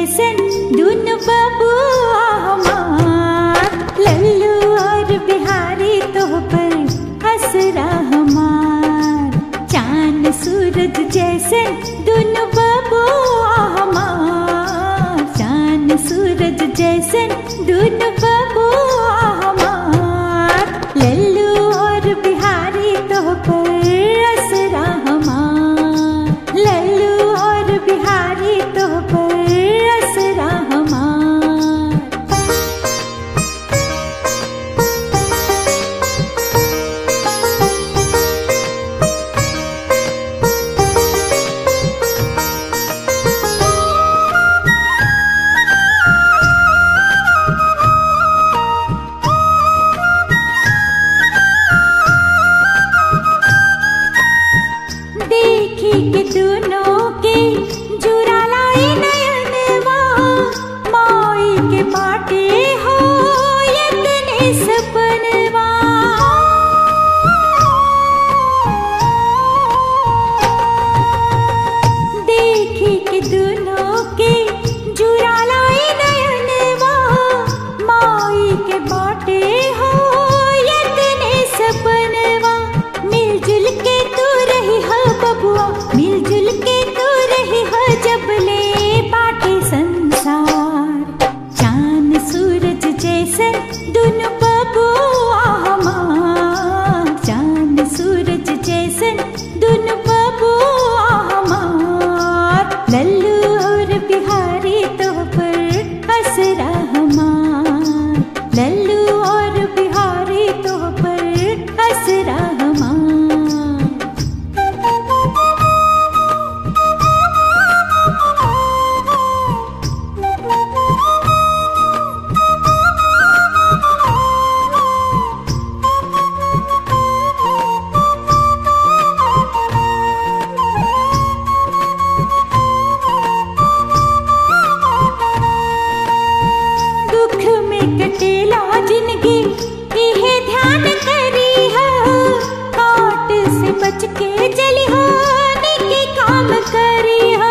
जैसन दुन बबुआ हमार लल्लू और बिहारी तो पर हसरा हमार चांद सूरज जैसन दुन बबुआ हमार चांद सूरज जैसन दुन बबुआ हमार लल्लू और बिहारी तो पर असरा हमार लल्लू और बिहारी तो पर असरा हमार देखी के दोनों के जुरा लाई नयनवा माई के बाटे हो यतने सपनवा देखी के दोनों के जुरा लाई नयनवा माई के बाटे हो यतने सपनवा मिलजुल के तू रही हो बबुआ मिलजुल के तू रही हो जब ले बाटे संसार चांद सूरज जैसन दुनु बबुआ हमार चांद सूरज जैसन दुनु बबुआ हमार लल्लू और बिहारी तो पर असरा हमार लल्लू और बिहारी तो पर असरा हमार दुख में कटेला जिंदगी इहे ध्यान करी हो काट से बच के चली हो निकी काम करी हो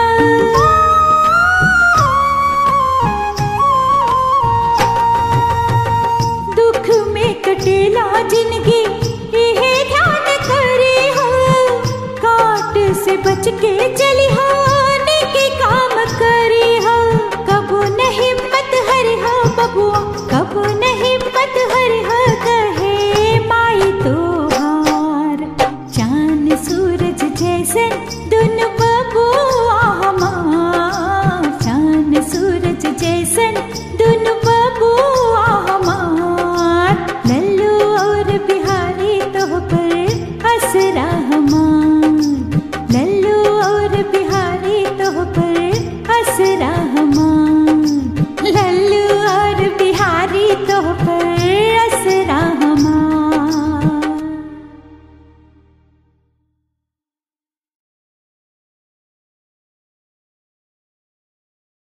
दुख में कटेला जिंदगी इहे ध्यान करी हो काट से बच के चली हो